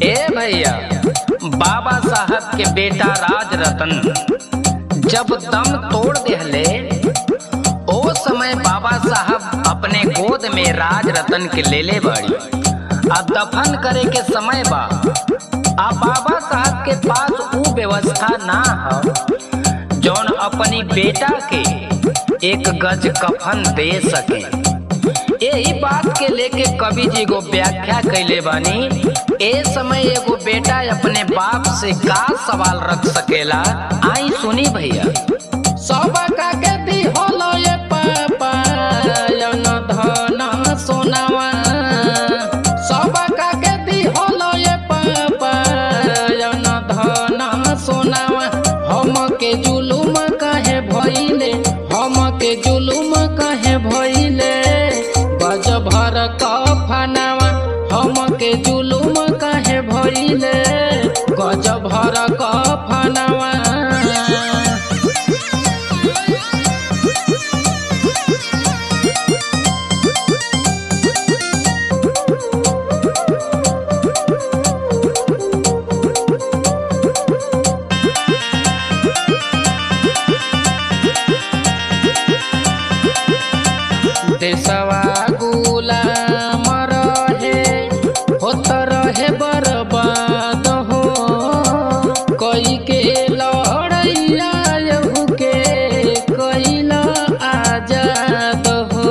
ए भैया बाबा साहब के बेटा राज रतन जब दम तोड़ देहले ओ समय बाबा साहब अपने गोद में राज रतन के लेले बाड़ी आ दफन करे के समय बा आ बाबा साहब के पास ऊ व्यवस्था ना हो जौन अपनी बेटा के एक गज कफन दे सके यही बात के लेके कवि जी को व्याख्या कैले बानी ए समय एगो बेटा अपने बाप से का सवाल रख सकेला आई सुनी भैया सब का के दी होलो ये पापा यन धन सोनावा सब का के दी होलो ये पापा यन धन सोनावा हम के जुलुम काहे भइले हम के जुलुम काहे भइले गज भर कफनावा हम के जुलुम काहे भइले गज भर कफनावा देशवा गुलाम रहे होत रहे बर्बाद हो कई के लड़ैया यहू के कैल आजाद हो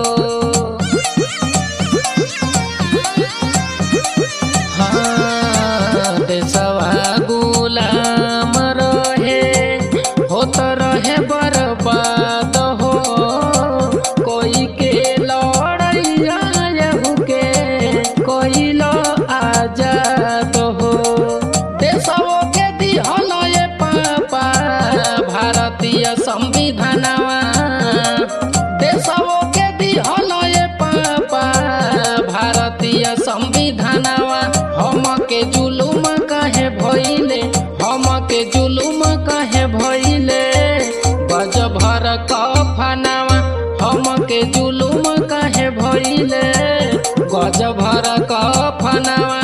हाँ, देशवा गुलाम रहे होत रहे बर्बाद हो कोई के लड़ैया यहू के कोइल आजाद हो देशवो के दिहल ये पापा भारतीय संविधानवा देशवो के दिहल ये पापा भारतीय संविधानवा हम के जुलुम काहे भइले हम के जुलुम काहे भइले गज भर कफनावा हम के जुलुम काहे भइले गज भर कफनावा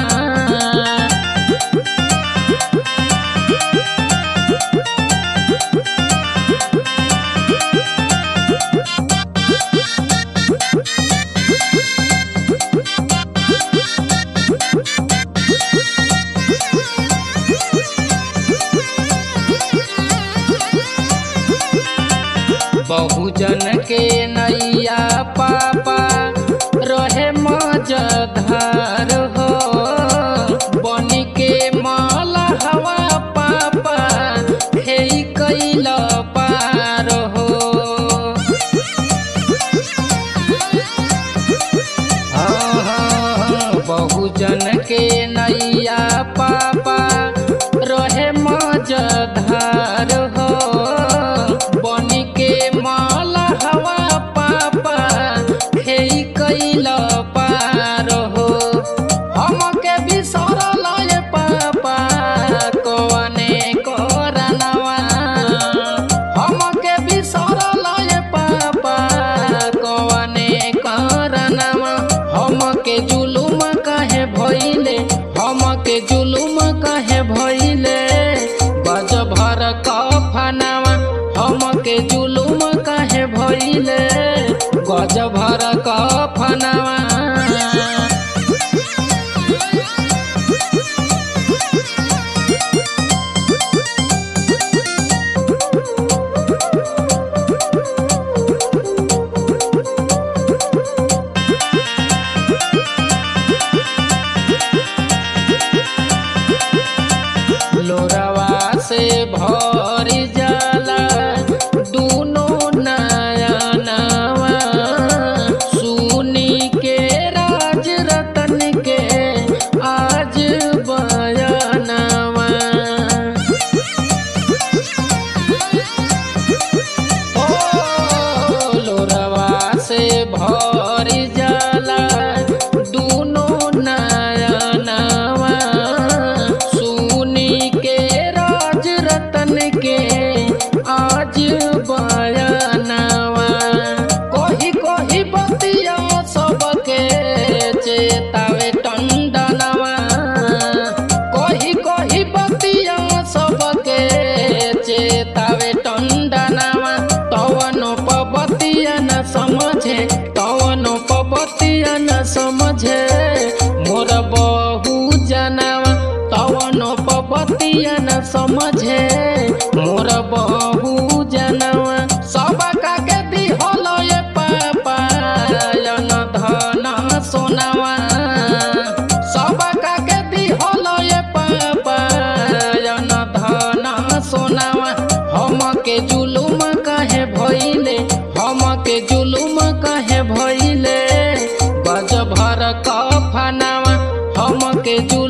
बहुजन के नैया पापा रहे मजधार हो बनी के माल हवा पापा हे कैल पार हो हाँ, हाँ, हाँ, बहुजन के नैया पापा रहे मजधार हो बनी के माल हवा पापा हे कैल पार हो हम के बिसरल ये पापा कवने करनवा हम के बिसरल ये पापा कवने करनवा हम के जुलुम काहे भइले हम के जुलुम काहे भइले गज भर कफनावा हम के जुलुम काहे भइले गज भर कफनावा लोरवा से भरी जाला दूनो नयनवा समझे मोर बहु जनवा सब का के दिहल ये पापा यन धन सोनावा सब का के दिहल ये पापा यन धन सोनावा हम के जुलुम कहे भइले हम के जुलुम कहे भइले बज भर कफनावा हम के जुलुम